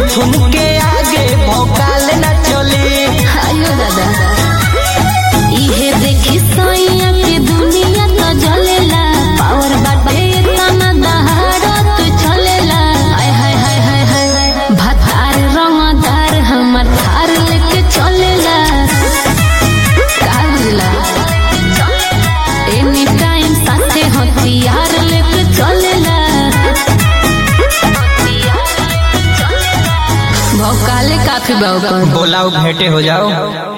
मिथुन के आगे भौकाल न चली आयो दादा इहे देखी सैया के दुनिया तो जलेला पावर बाटे तना दहाड़ा तो चलेला हाय हाय हाय हाय हाय भतार रंगदार हमर थार लेके चलेला का बुझला एनी टाइम साथे हथियार लेके चलेला भौकाले काफी बाबा बोलाओ भेंटे हो जाओ